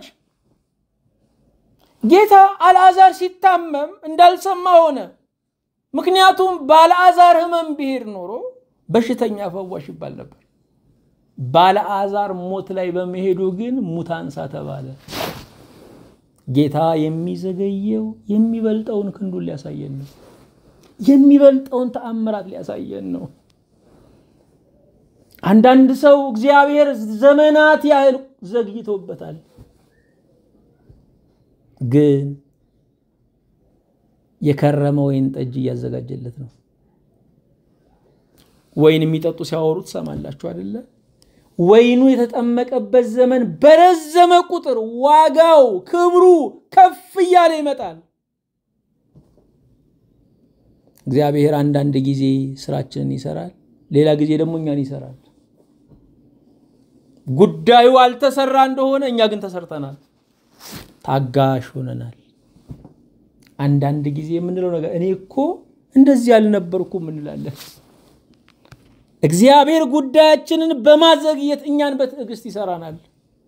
ጌታ አልዓዛር ሲታመም እንዳልሰማ ሆነ። ምክንያቱም ባለዓዛር ሕመም ብሄድ ኖሮ በሽተኛ ፈዋሽ ይባል ነበር። ባለዓዛር ሞት ላይ በመሄዱ ግን ሙት አንሳ ተባለ። ጌታ የሚዘገየው የሚበልጠውን ክንዱን ሊያሳየን ነው። የሚበልጠውን ተአምራት ሊያሳየን ነው። አንዳንድ ሰው እግዚአብሔር ዘመናት ያህል ዘግይቶበታል፣ ግን የከረመ ወይን ጠጅ እያዘጋጀለት ነው። ወይን የሚጠጡ ሲያወሩ ትሰማላችሁ አይደለ? ወይኑ የተጠመቀበት ዘመን በረዘመ ቁጥር ዋጋው፣ ክብሩ ከፍ እያለ ይመጣል። እግዚአብሔር አንዳንድ ጊዜ ስራችንን ይሰራል፣ ሌላ ጊዜ ደግሞ እኛን ይሰራል። ጉዳዩ አልተሰራ እንደሆነ እኛ ግን ተሰርተናል፣ ታጋሽ ሆነናል። አንዳንድ ጊዜ የምንለው ነገር እኔ እኮ እንደዚህ አልነበርኩም እንላለን። እግዚአብሔር ጉዳያችንን በማዘግየት እኛን በትዕግስት ይሰራናል።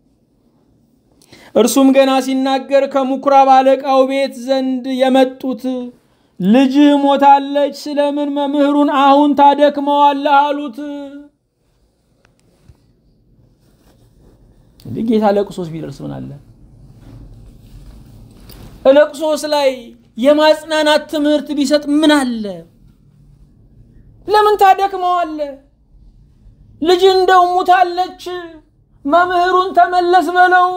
እርሱም ገና ሲናገር ከምኩራብ አለቃው ቤት ዘንድ የመጡት ልጅህ ሞታለች፣ ስለምን መምህሩን አሁን ታደክመዋለህ አሉት። እንዲህ ጌታ ለቅሶስ ቢደርስ ምን አለ? ለቅሶስ ላይ የማጽናናት ትምህርት ቢሰጥ ምን አለ? ለምን ታደክመዋለህ? ልጅ እንደው ሙታለች፣ መምህሩን ተመለስ በለው።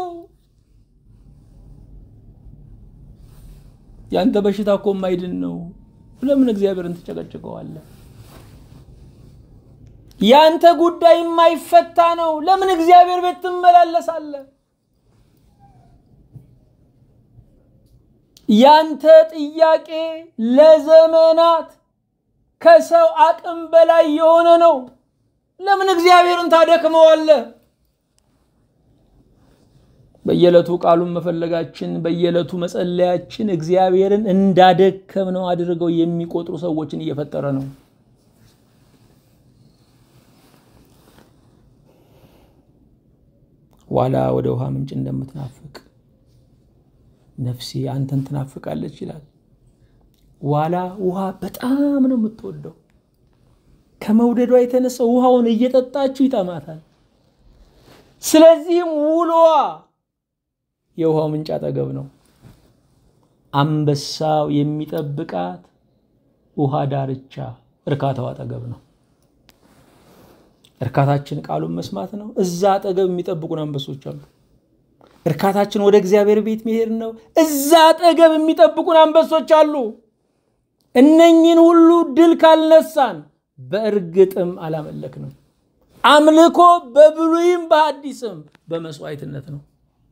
ያንተ በሽታ እኮ የማይድን ነው። ለምን እግዚአብሔርን ትጨቀጭቀዋለህ? ያንተ ጉዳይ የማይፈታ ነው። ለምን እግዚአብሔር ቤት ትመላለሳለህ? ያንተ ጥያቄ ለዘመናት ከሰው አቅም በላይ የሆነ ነው። ለምን እግዚአብሔርን ታደክመዋለህ? በየዕለቱ ቃሉን መፈለጋችን በየዕለቱ መጸለያችን እግዚአብሔርን እንዳደከም ነው አድርገው የሚቆጥሩ ሰዎችን እየፈጠረ ነው። ዋላ ወደ ውሃ ምንጭ እንደምትናፍቅ ነፍሴ አንተን ትናፍቃለች ይላል። ዋላ ውሃ በጣም ነው የምትወደው። ከመውደዷ የተነሳ ውሃውን እየጠጣችው ይጠማታል። ስለዚህም ውሎዋ የውሃው ምንጭ አጠገብ ነው። አንበሳው የሚጠብቃት ውሃ ዳርቻ እርካታው አጠገብ ነው። እርካታችን ቃሉን መስማት ነው። እዛ አጠገብ የሚጠብቁን አንበሶች አሉ። እርካታችን ወደ እግዚአብሔር ቤት መሄድ ነው። እዛ አጠገብ የሚጠብቁን አንበሶች አሉ። እነኝን ሁሉ ድል ካልነሳን በእርግጥም አላመለክንም። አምልኮ በብሉይም በሐዲስም በመስዋዕትነት ነው።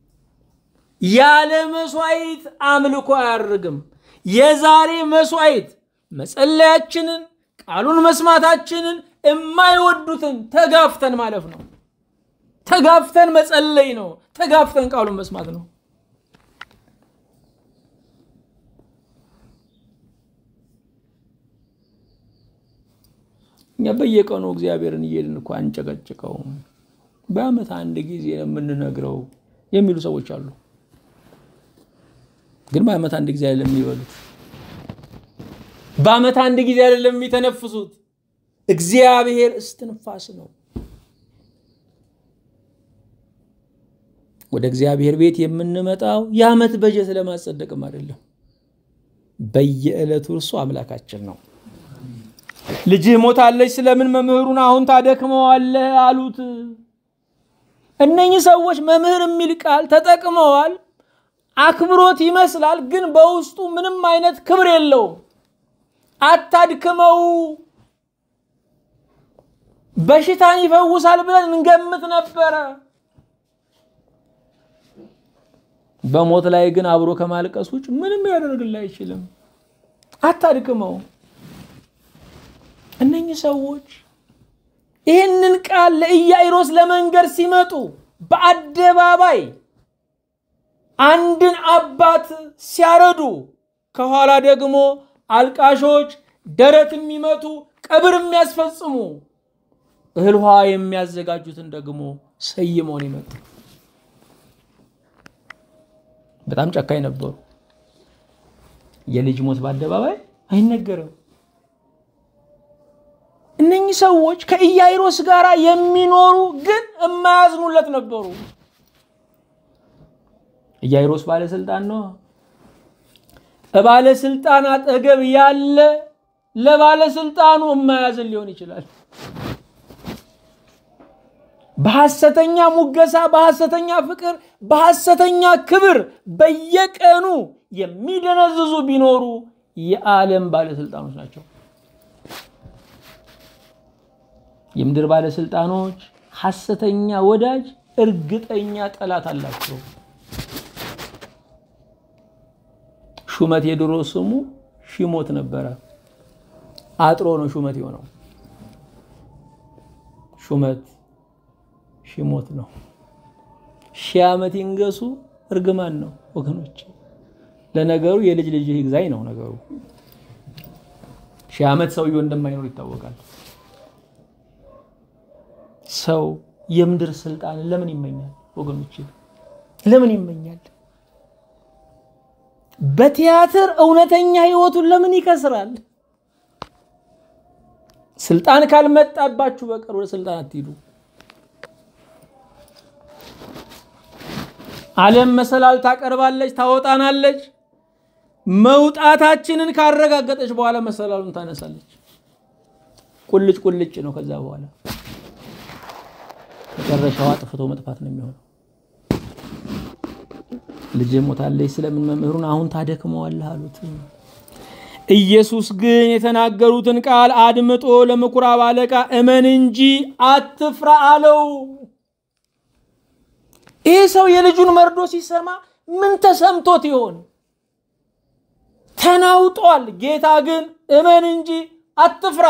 ያለ መስዋዕት አምልኮ አያርግም። የዛሬ መስዋዕት መጸለያችንን፣ ቃሉን መስማታችንን የማይወዱትን ተጋፍተን ማለፍ ነው። ተጋፍተን መጸለይ ነው። ተጋፍተን ቃሉን መስማት ነው። እኛ በየቀኑ እግዚአብሔርን እየሄድን እኮ አንጨቀጭቀውም። በዓመት አንድ ጊዜ ነው የምንነግረው የሚሉ ሰዎች አሉ። ግን በዓመት አንድ ጊዜ አይደለም የሚበሉት፣ በዓመት አንድ ጊዜ አይደለም የሚተነፍሱት። እግዚአብሔር እስትንፋስ ነው። ወደ እግዚአብሔር ቤት የምንመጣው የዓመት በጀት ለማጸደቅም አይደለም። በየዕለቱ እርሱ አምላካችን ነው። ልጅህ ሞታለች፣ ስለምን መምህሩን አሁን ታደክመዋለህ አሉት። እነኚህ ሰዎች መምህር የሚል ቃል ተጠቅመዋል። አክብሮት ይመስላል፣ ግን በውስጡ ምንም አይነት ክብር የለውም። አታድክመው። በሽታን ይፈውሳል ብለን እንገምት ነበረ። በሞት ላይ ግን አብሮ ከማልቀስ ውጭ ምንም ያደርግልህ አይችልም። አታድክመው። እነኚህ ሰዎች ይህንን ቃል ለኢያኢሮስ ለመንገር ሲመጡ በአደባባይ አንድን አባት ሲያረዱ፣ ከኋላ ደግሞ አልቃሾች፣ ደረት የሚመቱ ቀብር የሚያስፈጽሙ እህል ውሃ የሚያዘጋጁትን ደግሞ ሰይመውን ይመጡ። በጣም ጨካኝ ነበሩ። የልጅ ሞት በአደባባይ አይነገርም። እነኚህ ሰዎች ከኢያኢሮስ ጋር የሚኖሩ ግን የማያዝኑለት ነበሩ። ኢያኢሮስ ባለስልጣን ነው። ባለስልጣን አጠገብ ያለ ለባለስልጣኑ የማያዝን ሊሆን ይችላል። በሐሰተኛ ሙገሳ፣ በሐሰተኛ ፍቅር፣ በሐሰተኛ ክብር በየቀኑ የሚደነዝዙ ቢኖሩ የዓለም ባለስልጣኖች ናቸው። የምድር ባለስልጣኖች ሐሰተኛ ወዳጅ፣ እርግጠኛ ጠላት አላቸው። ሹመት የድሮ ስሙ ሺሞት ነበረ። አጥሮ ነው ሹመት የሆነው። ሹመት ሺሞት ነው። ሺህ ዓመት ይንገሱ እርግማን ነው ወገኖች። ለነገሩ የልጅ ልጅ ይግዛኝ ነው ነገሩ። ሺህ ዓመት ሰውየው እንደማይኖር ይታወቃል። ሰው የምድር ስልጣን ለምን ይመኛል ወገኖች? ለምን ይመኛል? በቲያትር እውነተኛ ህይወቱን ለምን ይከስራል? ስልጣን ካልመጣባችሁ በቀር ወደ ስልጣን አትሂዱ። ዓለም መሰላል ታቀርባለች፣ ታወጣናለች። መውጣታችንን ካረጋገጠች በኋላ መሰላሉን ታነሳለች። ቁልጭ ቁልጭ ነው። ከዛ በኋላ መጨረሻው አጥፍቶ መጥፋት ነው የሚሆነው። ልጄ ሞታለች፣ ስለምን መምህሩን አሁን ታደክመዋለህ አሉት። ኢየሱስ ግን የተናገሩትን ቃል አድምጦ ለምኩራብ አለቃ እመን እንጂ አትፍራ አለው። ይህ ሰው የልጁን መርዶ ሲሰማ ምን ተሰምቶት ይሆን? ተናውጧል። ጌታ ግን እመን እንጂ አትፍራ።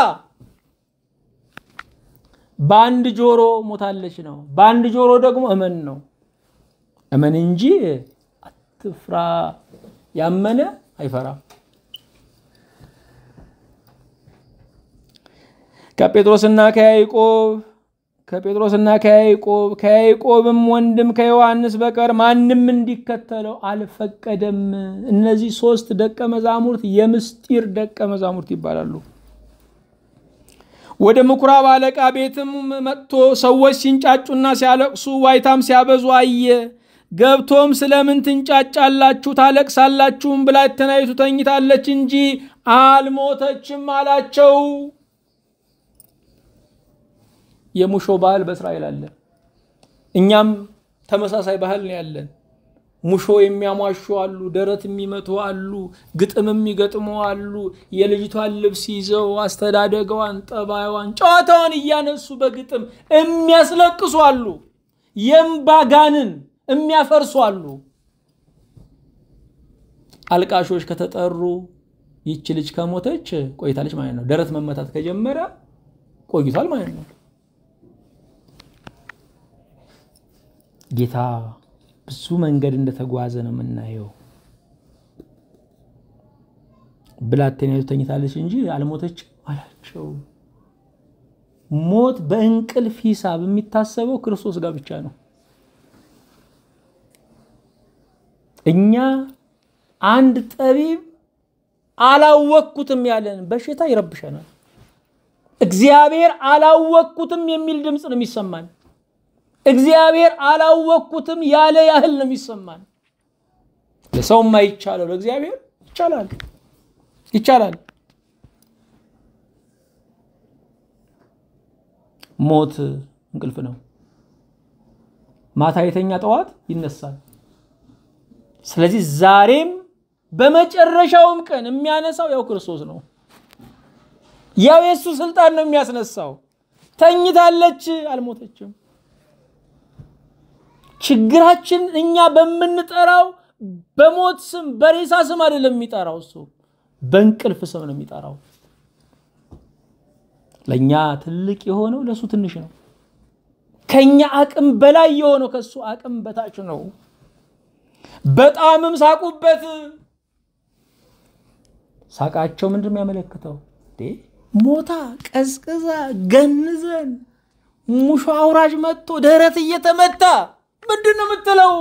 በአንድ ጆሮ ሞታለች ነው፣ በአንድ ጆሮ ደግሞ እመን ነው። እመን እንጂ አትፍራ። ያመነ አይፈራም። ከጴጥሮስና ከያዕቆብ ከጴጥሮስና ከያዕቆብ ከያዕቆብም ወንድም ከዮሐንስ በቀር ማንም እንዲከተለው አልፈቀደም። እነዚህ ሶስት ደቀ መዛሙርት የምስጢር ደቀ መዛሙርት ይባላሉ። ወደ ምኩራብ አለቃ ቤትም መጥቶ ሰዎች ሲንጫጩና ሲያለቅሱ ዋይታም ሲያበዙ አየ። ገብቶም ስለምን ትንጫጫላችሁ ታለቅሳላችሁም? ብላቴናይቱ ተኝታለች እንጂ አልሞተችም አላቸው። የሙሾ ባህል በእስራኤል አለ። እኛም ተመሳሳይ ባህል ነው ያለን። ሙሾ የሚያሟሹ አሉ፣ ደረት የሚመቱ አሉ፣ ግጥም የሚገጥሙ አሉ። የልጅቷን ልብስ ይዘው አስተዳደገዋን፣ ጠባይዋን፣ ጨዋታዋን እያነሱ በግጥም የሚያስለቅሱ አሉ። የእምባጋንን የሚያፈርሱ አሉ። አልቃሾች ከተጠሩ ይቺ ልጅ ከሞተች ቆይታለች ማለት ነው። ደረት መመታት ከጀመረ ቆይቷል ማለት ነው። ጌታ ብዙ መንገድ እንደተጓዘ ነው የምናየው። ብላቴናይቱ ተኝታለች እንጂ አልሞተችም አላቸው። ሞት በእንቅልፍ ሂሳብ የሚታሰበው ክርስቶስ ጋር ብቻ ነው። እኛ አንድ ጠቢብ አላወቅኩትም ያለን በሽታ ይረብሸናል። እግዚአብሔር አላወቅኩትም የሚል ድምፅ ነው የሚሰማን። እግዚአብሔር አላወቅኩትም ያለ ያህል ነው የሚሰማን። ለሰው የማይቻለው ለእግዚአብሔር ይቻላል ይቻላል። ሞት እንቅልፍ ነው። ማታ የተኛ ጠዋት ይነሳል። ስለዚህ ዛሬም በመጨረሻውም ቀን የሚያነሳው ያው ክርስቶስ ነው። ያው የእሱ ስልጣን ነው የሚያስነሳው። ተኝታለች፣ አልሞተችም። ችግራችን እኛ በምንጠራው በሞት ስም በሬሳ ስም አይደለም የሚጠራው፣ እሱ በእንቅልፍ ስም ነው የሚጠራው። ለእኛ ትልቅ የሆነው ለእሱ ትንሽ ነው። ከኛ አቅም በላይ የሆነው ከእሱ አቅም በታች ነው። በጣምም ሳቁበት። ሳቃቸው ምንድን ነው የሚያመለክተው? ሞታ ቀዝቅዛ ገንዘን ሙሾ አውራጅ መጥቶ ደረት እየተመታ ምንድን ነው የምትለው?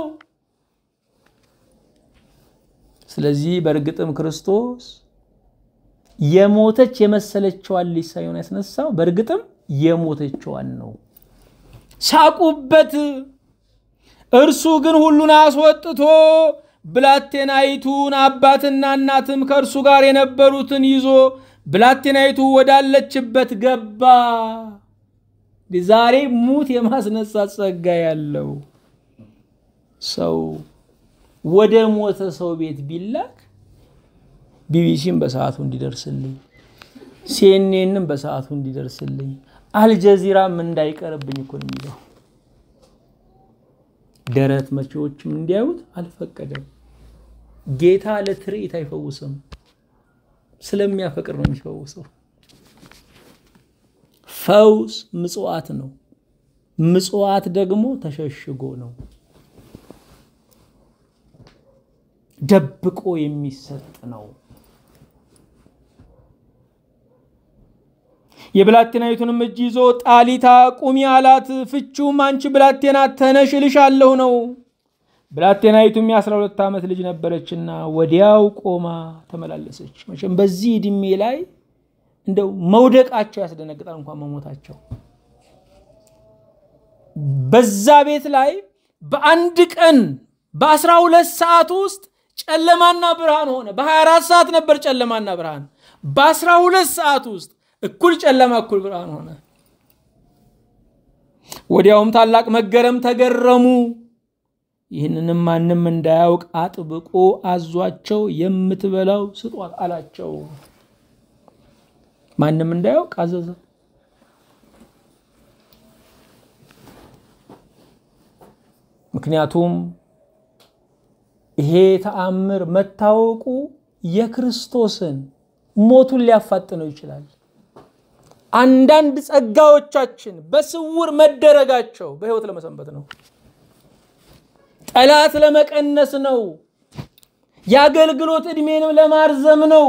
ስለዚህ በእርግጥም ክርስቶስ የሞተች የመሰለችዋን ልጅ ሳይሆን ያስነሳው በእርግጥም የሞተችዋን ነው። ሳቁበት። እርሱ ግን ሁሉን አስወጥቶ ብላቴናይቱን አባትና እናትም ከእርሱ ጋር የነበሩትን ይዞ ብላቴናይቱ ወዳለችበት ገባ። ዛሬ ሙት የማስነሳት ጸጋ ያለው ሰው ወደ ሞተ ሰው ቤት ቢላክ ቢቢሲም በሰዓቱ እንዲደርስልኝ፣ ሲኤንኤንም በሰዓቱ እንዲደርስልኝ፣ አልጀዚራም እንዳይቀርብኝ እኮ ነው የሚለው። ደረት መቼዎችም እንዲያዩት አልፈቀደም። ጌታ ለትርኢት አይፈውስም፣ ስለሚያፈቅር ነው የሚፈውሰው። ፈውስ ምጽዋት ነው። ምጽዋት ደግሞ ተሸሽጎ ነው፣ ደብቆ የሚሰጥ ነው። የብላቴናይቱንም እጅ ይዞ ጣሊታ ቁሚ አላት። ፍቺውም አንቺ ብላቴና ተነሽ እልሻለሁ ነው። ብላቴናይቱም የአስራ ሁለት ዓመት ልጅ ነበረችና ወዲያው ቆማ ተመላለሰች። መቼም በዚህ ዕድሜ ላይ እንደው መውደቃቸው ያስደነግጣል፣ እንኳን መሞታቸው። በዛ ቤት ላይ በአንድ ቀን በአስራ ሁለት ሰዓት ውስጥ ጨለማና ብርሃን ሆነ። በ24 ሰዓት ነበር ጨለማና ብርሃን። በአስራ ሁለት ሰዓት ውስጥ እኩል ጨለማ እኩል ብርሃን ሆነ። ወዲያውም ታላቅ መገረም ተገረሙ። ይህንንም ማንም እንዳያውቅ አጥብቆ አዟቸው የምትበላው ስጧት አላቸው። ማንም እንዳያውቅ አዘዘ። ምክንያቱም ይሄ ተአምር መታወቁ የክርስቶስን ሞቱን ሊያፋጥነው ይችላል። አንዳንድ ጸጋዎቻችን በስውር መደረጋቸው በሕይወት ለመሰንበት ነው። ጠላት ለመቀነስ ነው። የአገልግሎት ዕድሜንም ለማርዘም ነው።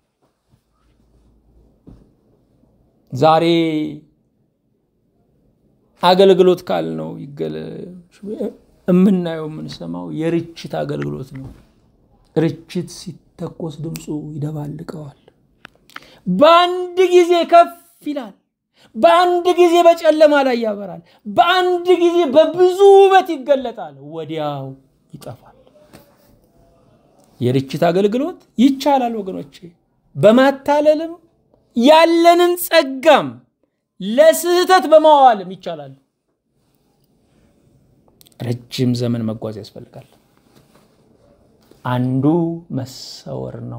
ዛሬ አገልግሎት ካልነው የምናየው የምንሰማው የርችት አገልግሎት ነው። ርችት ሲተኮስ ድምፁ ይደባልቀዋል። በአንድ ጊዜ ከፍ ይላል። በአንድ ጊዜ በጨለማ ላይ ያበራል። በአንድ ጊዜ በብዙ ውበት ይገለጣል፣ ወዲያው ይጠፋል። የርችት አገልግሎት ይቻላል ወገኖቼ። በማታለልም ያለንን ጸጋም ለስህተት በማዋልም ይቻላል። ረጅም ዘመን መጓዝ ያስፈልጋል። አንዱ መሰወር ነው።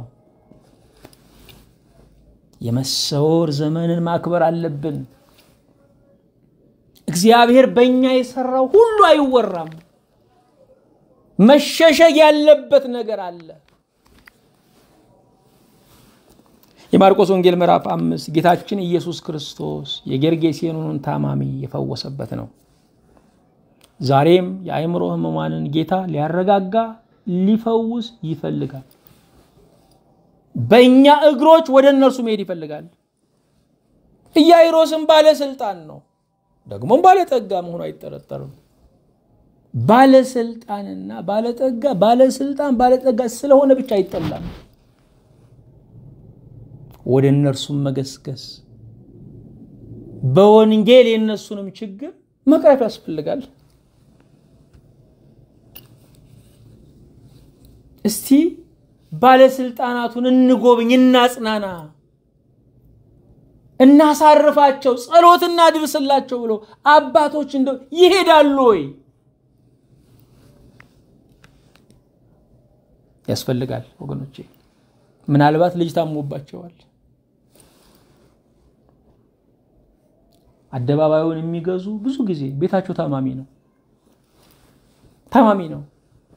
የመሰወር ዘመንን ማክበር አለብን። እግዚአብሔር በእኛ የሰራው ሁሉ አይወራም። መሸሸግ ያለበት ነገር አለ። የማርቆስ ወንጌል ምዕራፍ አምስት ጌታችን ኢየሱስ ክርስቶስ የጌርጌሴኖንን ታማሚ የፈወሰበት ነው። ዛሬም የአእምሮ ሕሙማንን ጌታ ሊያረጋጋ ሊፈውስ ይፈልጋል። በእኛ እግሮች ወደ እነርሱ መሄድ ይፈልጋል። ኢያኢሮስም ባለስልጣን ነው፣ ደግሞም ባለጠጋ መሆኑ አይጠረጠርም። ባለስልጣንና ባለጠጋ ባለስልጣን ባለጠጋ ስለሆነ ብቻ አይጠላም። ወደ እነርሱም መገስገስ በወንጌል የእነሱንም ችግር መቅረፍ ያስፈልጋል። እስቲ ባለስልጣናቱን እንጎብኝ፣ እናጽናና፣ እናሳርፋቸው፣ ጸሎት እናድርስላቸው ብሎ አባቶች እንደው ይሄዳሉ ወይ? ያስፈልጋል ወገኖቼ። ምናልባት ልጅ ታሞባቸዋል። አደባባዩን የሚገዙ ብዙ ጊዜ ቤታቸው ታማሚ ነው ታማሚ ነው።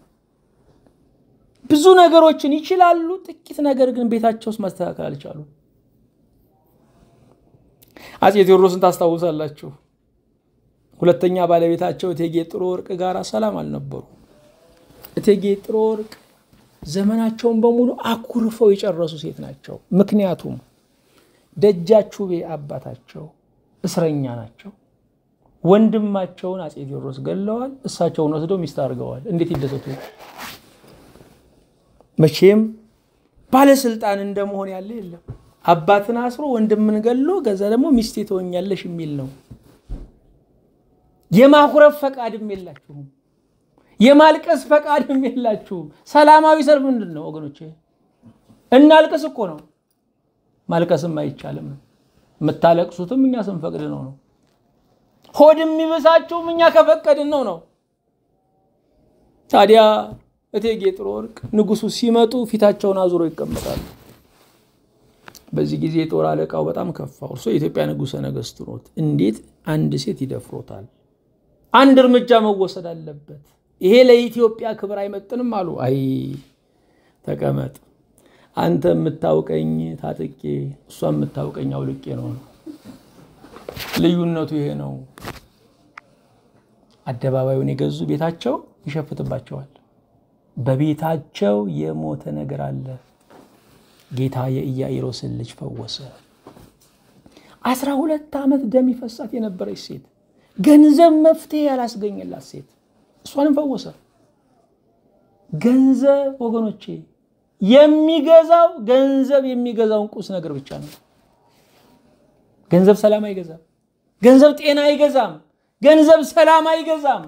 ብዙ ነገሮችን ይችላሉ፣ ጥቂት ነገር ግን ቤታቸው ውስጥ ማስተካከል አልቻሉ። አፄ ቴዎድሮስን ታስታውሳላችሁ። ሁለተኛ ባለቤታቸው እቴጌ ጥሩ ወርቅ ጋር ሰላም አልነበሩ። እቴጌ ጥሩ ወርቅ ዘመናቸውን በሙሉ አኩርፈው የጨረሱ ሴት ናቸው። ምክንያቱም ደጃቹቤ አባታቸው እስረኛ ናቸው። ወንድማቸውን አፄ ቴዎድሮስ ገለዋል። እሳቸውን ወስደው ሚስት አድርገዋል። እንዴት ይደሰቱ! መቼም ባለስልጣን እንደመሆን ያለ የለም። አባትን አስሮ ወንድምን ገሎ ገዛ ደግሞ ሚስቴ ትሆኛለሽ የሚል ነው። የማኩረፍ ፈቃድም የላችሁም። የማልቀስ ፈቃድም የላችሁም። ሰላማዊ ሰልፍ ምንድን ነው ወገኖቼ? እናልቅስ እኮ ነው። ማልቀስም አይቻልም ነው። የምታለቅሱትም እኛ ስንፈቅድ ነው ነው። ሆድ የሚብሳችሁም እኛ ከፈቀድን ነው ነው። ታዲያ እቴጌ ጥሩ ወርቅ ንጉሱ ሲመጡ ፊታቸውን አዙሮ ይቀመጣሉ። በዚህ ጊዜ የጦር አለቃው በጣም ከፋው። እርሶ የኢትዮጵያ ንጉሠ ነገሥት ኖት፣ እንዴት አንድ ሴት ይደፍሮታል? አንድ እርምጃ መወሰድ አለበት። ይሄ ለኢትዮጵያ ክብር አይመጥንም አሉ። አይ ተቀመጥ፣ አንተ የምታውቀኝ ታጥቄ፣ እሷ የምታውቀኝ አውልቄ ነው። ልዩነቱ ይሄ ነው። አደባባዩን የገዙ ቤታቸው ይሸፍትባቸዋል። በቤታቸው የሞተ ነገር አለ። ጌታ የኢያኢሮስን ልጅ ፈወሰ። አስራ ሁለት ዓመት ደም ይፈሳት የነበረች ሴት፣ ገንዘብ መፍትሄ ያላስገኘላት ሴት እሷንም ፈወሰ። ገንዘብ ወገኖቼ የሚገዛው ገንዘብ የሚገዛውን ቁስ ነገር ብቻ ነው። ገንዘብ ሰላም አይገዛም። ገንዘብ ጤና አይገዛም። ገንዘብ ሰላም አይገዛም።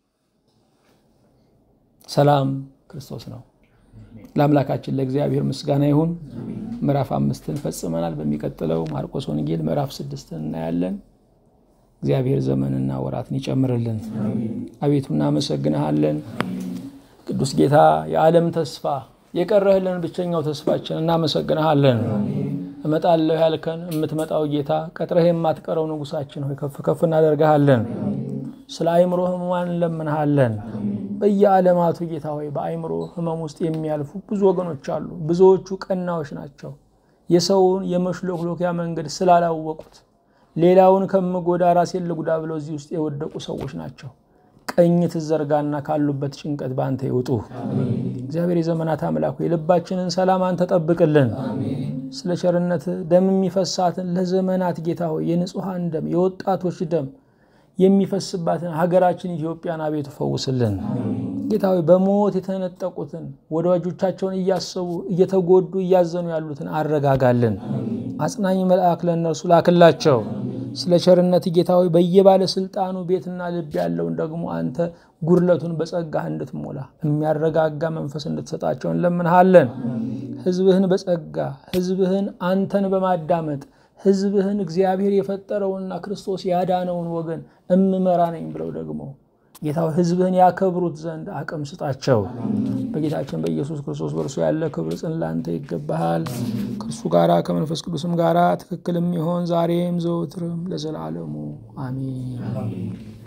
ሰላም ክርስቶስ ነው። ለአምላካችን ለእግዚአብሔር ምስጋና ይሁን። ምዕራፍ አምስትን ፈጽመናል። በሚቀጥለው ማርቆስ ወንጌል ምዕራፍ ስድስትን እናያለን። እግዚአብሔር ዘመንና ወራትን ይጨምርልን። አቤቱ እናመሰግንሃለን። ቅዱስ ጌታ የዓለም ተስፋ የቀረህልን ብቸኛው ተስፋችን እናመሰግንሃለን። እመጣለሁ ያልከን የምትመጣው ጌታ ቀጥረህ የማትቀረው ንጉሳችን ሆይ ከፍ ከፍ እናደርግሃለን። ስለ አእምሮ ህሙማን እንለምንሃለን። በየዓለማቱ ጌታ ሆይ በአእምሮ ህመም ውስጥ የሚያልፉ ብዙ ወገኖች አሉ። ብዙዎቹ ቀናዎች ናቸው። የሰውን የመሽሎክሎኪያ መንገድ ስላላወቁት ሌላውን ከምጎዳ ራሴን ልጉዳ ብለው እዚህ ውስጥ የወደቁ ሰዎች ናቸው። ቀኝ ትዘርጋና ካሉበት ጭንቀት በአንተ ይውጡ። እግዚአብሔር የዘመናት አምላክ ሆይ የልባችንን ሰላም አንተ ጠብቅልን። ስለ ቸርነት ደም የሚፈሳትን ለዘመናት ጌታ ሆይ የንጹሐን ደም የወጣቶች ደም የሚፈስባትን ሀገራችን ኢትዮጵያን አቤቱ ፈውስልን። ጌታ ሆይ በሞት የተነጠቁትን ወዳጆቻቸውን እያሰቡ እየተጎዱ እያዘኑ ያሉትን አረጋጋልን። አጽናኝ መልአክ ለእነርሱ ላክላቸው። ስለ ቸርነት ጌታ ሆይ በየባለስልጣኑ ቤትና ልብ ያለውን ደግሞ አንተ ጉድለቱን በጸጋህ እንድትሞላ የሚያረጋጋ መንፈስ እንድትሰጣቸው እንለምንሃለን። ሕዝብህን በጸጋ ሕዝብህን አንተን በማዳመጥ ሕዝብህን እግዚአብሔር የፈጠረውንና ክርስቶስ ያዳነውን ወገን እምመራ ነኝ ብለው ደግሞ ጌታ ሕዝብህን ያከብሩት ዘንድ አቅም ስጣቸው። በጌታችን በኢየሱስ ክርስቶስ በእርሱ ያለ ክብር ጽን ላንተ ይገባሃል። ከእርሱ ጋራ ከመንፈስ ቅዱስም ጋራ ትክክልም ይሆን ዛሬም ዘወትርም ለዘላለሙ አሜን።